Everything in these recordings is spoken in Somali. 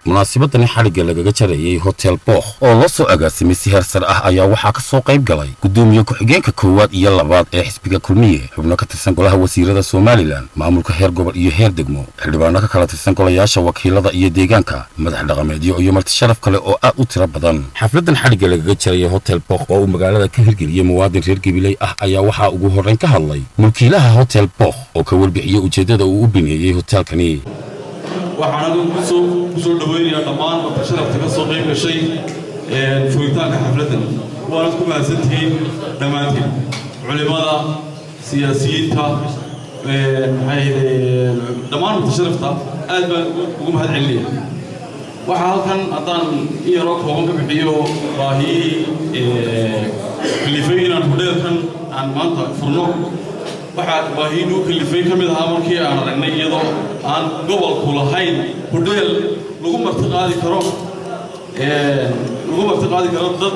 munaasabadani xadhigga lagaga jarayay hotel bookh oo loo soo agaasimay si heer sare ah ayaa waxaa ka soo qayb galay gudoomiye ku-xigeenka koowaad iyo labaad ee xisbiga kulmiye xubno ka tirsan golaha wasiirada somalilan maamulka heer gobol iyo heer degmo xildhibaano ka kala tirsan golayaasha wakiilada iyo deegaanka madax dhaqameedyo iyo marti sharaf kale oo aad u tiro badan xafladan xadhigga lagaga jarayay hotel bookh oo uu magaalada ka hirgeliyey muwaadin reer gabiley ah ayaa waxaa ugu horrayn ka hadlay mulkiilaha hotel bookh oo ka warbixiyey ujeeddada uu u bineeyey hotelkani waxaan adigu kusoo kusoo dhaweynayaa dhammaan marka sharafta ka soo qayb gashay furitaanka xafladdan waanad ku mahadsantihiin dhammaantiin culimada siyaasiyiinta maxay dhammaan marka sharafta aad baan ugu mahad celinaya waxaa halkan haddaan in yaroo kooban ka bixiyo baahiyihii kalifay inaan hudheelkan aan maanta furno waxaa baahiyin u kalifay ka mid ahaa markii aan aragnay iyadoo aan gobolku lahayn hudheel lagu marti qaadi karo lagu marti qaadi karo dad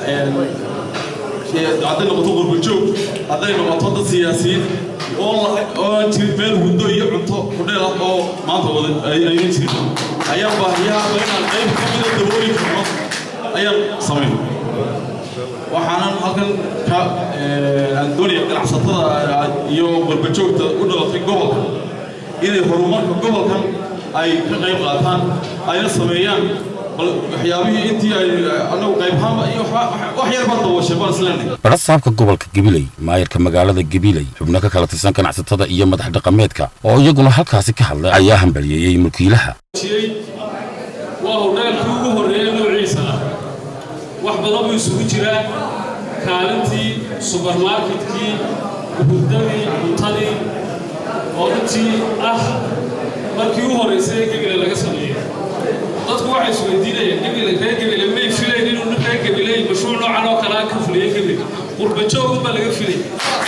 hadday noqoto qurbajoog hadday noqoto dad siyaasiyiin oo aan jirin meel hundo iyo cunto hudheel ah oo maanta wada aynan jirin ayaan baahiyaha inaan qayb ka mida dabooli karno ayaan samayn waxaanan halkan ka aan doonaya ganacsatada iyo qurbajoogta u dhalatay gobolka inay horumarka gobolkan ay ka qayb qaataan ayna sameeyaan waxyaabihii intii ay anagu qaybhaanba iyo wax yar baa dabooshay baan isleenahay badha saabka gobolka gabiley maayarka magaalada gabiley xubno ka kala tirsan ganacsatada iyo madax dhaqameedka oo iyaguna halkaasi ka hadlay ayaa hambaliyeeyey mulkiilaha waa hudheelkii ugu horreeyey noociisa ah wax badan buu isugu jiraa kaalintii subermarketkii hurdadii cuntadii oo runtii ah markii u horraysay ee gebile laga sameeyey dadku waxay isweydiinayaan gebile reer gebile may filayn inuu nin reer gebile mashruuc noocan oo kalea ka fuliyey gebile qurbajoogun baa laga filay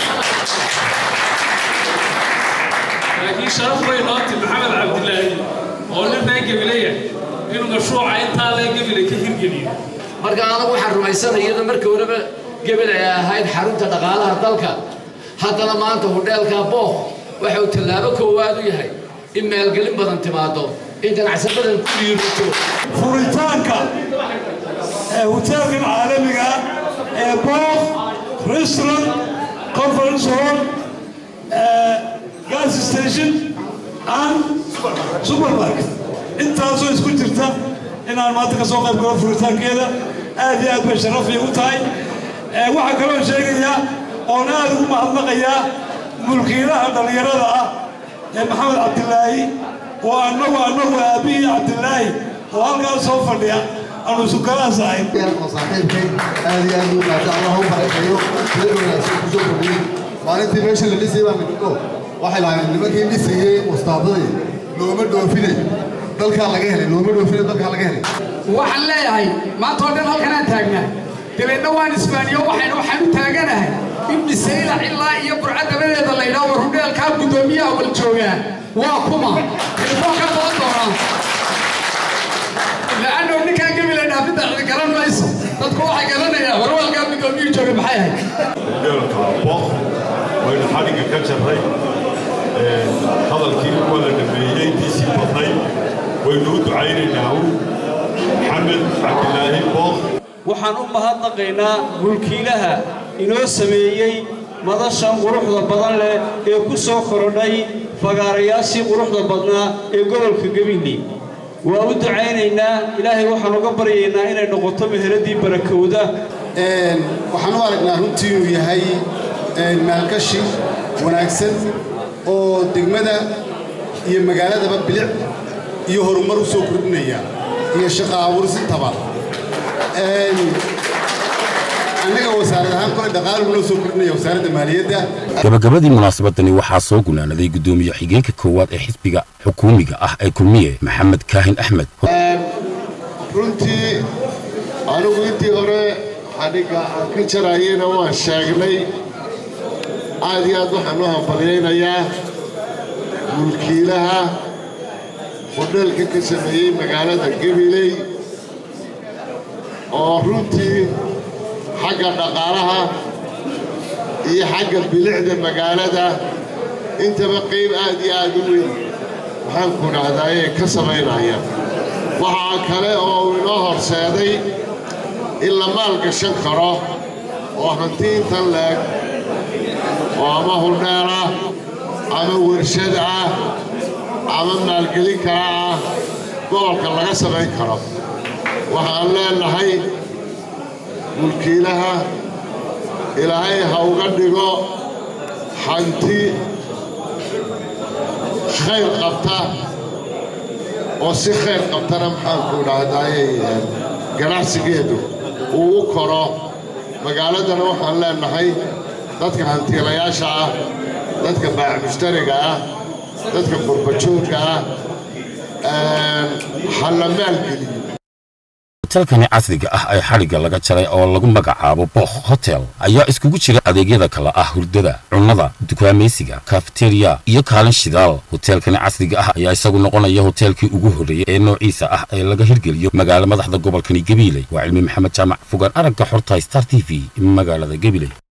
laakiin sharaf bay nooti maxamed cabdilaahi oo nin reer gebileya inuu mashruuca intaa lee gebile ka hirgeliyo marka anagu waxaan rumaysanay iyadoo markii horeba gebel ay ahayd xarunta dhaqaalaha dalka haddana maanta hudheelka bookh waxa uu tallaabo koowaad u yahay in maalgelin badan timaado in ganacsi badan ku dhiirato furitaanka ee hoteelkan caalamiga ee bookh restaurant conference hall gas station and supermarket intaasoo isku jirta inaan maanta ka soo qayb galo furitaankeeda aad iyo aad bay sharaf iigu tahay waxaa kaloo sheegayaa oon aad ugu mahadnaqayaa mulkiilaha dhallinyarada ah ee maxamed cabdilaahi oo annagu annagu aabbihii cabdilaahi oo halkaas soo fadhiya aanu isukalaas ahayn saaxiibkay aad iyo aad u maata allah u barakeeyo sida wanaagsan kusoo kordhiyey maalintii meesha la dhisayay baa midho waxay lahayn nimankii dhisayey wastaadadii looma dhoofine dalkaa laga helay looma dhoofine dalkaa laga helay waxaan leeyahay maanta oo dhan halkanaan taagnaa dabeedna waan isbaaniyo waxaynu waxaan u taaganahay in misayla ilaa iyo burca dabadeeda la yidhaho war hudheelkaa guddoomiyaha wal joogaa waa kuma telefoon ka badan doonaa la'annoo ninkaa gebila dhaafidda cidi garan mayso dadku waxay garanayaan warwalkaa guddoomiyuhu jooga maxay ahayd hudheelka bookh waynu xadhigga ka jarray hadalkii waa la dhameeyey intiisii badnay waynu u ducaynaynaa maxamed cabdilaahi bookh waxaan u mahadnaqaynaa mulkiilaha inoo sameeyey madashan quruxda badan leh ee ku soo korodhay fagaarayaashii quruxda badnaa ee gobolka gabiley waa u ducaynaynaa ilaahay waxaan uga baryaynaa inay noqoto meheraddii barakowda waxaan u aragnaa runtii inuu yahay maalgashi wanaagsan oo degmada iyo magaaladaba bilic iyo horumar u soo kordhinaya iyo shaqo abuursintaba annaga wasaarad ahaan kole dhaqaaluhu noo soo kordhinaya wasaaradda maaliyadda gabagabadii munaasabadani waxaa soo gunaanaday guddoomiye xigeenka koowaad ee xisbiga xukuumiga ah ee kulmiye maxamed kaahin axmed runtii anigu intii hore xadhigga aan ka jarayena waan sheegnay aad iyo aad waxaan u hambalyaynayaa mulkiilaha hudheelka ka sameeyey magaalada gabiley oo runtii xagga dhaqaalaha iyo xagga bilicda magaalada intaba qayb aad iyo aad u weyn waxaan ku dhahdaayee ka samaynaya waxaa kale oo uu inoo horseeday in la maalgashan karo oo hanti intan leeg oo ama huldheer ah ama warshad ah ama maalgelin kala ah gobolka laga samayn karo waxaan leenahay mulkiilaha ilaahay ha uga dhigo hanti khayr qabta oo si khayr qabtana maxaanku dhahdaayay ganacsigeedu uu u koro magaaladana waxaan leenahay dadka hantiilayaasha ah dadka baac mushtariga ah dadka qurbajoogka ah ha la maalgeliyo hotelkani casriga ah ee xadhigga laga jaray oo lagu magacaabo bokh hotel ayaa iskugu jira adeegyada kale ah hurdada cunnada dukaamaysiga kafeteriya iyo kaalin shidaal hoteelkani casriga ah ayaa isagu noqonaya hoteelkii ugu horreeyey ee noociisa ah ee laga hirgeliyo magaalo madaxda gobolkani gabiiley waa cilmi maxamed jaamac fogaan aragga xorta star t v magaalada gabiley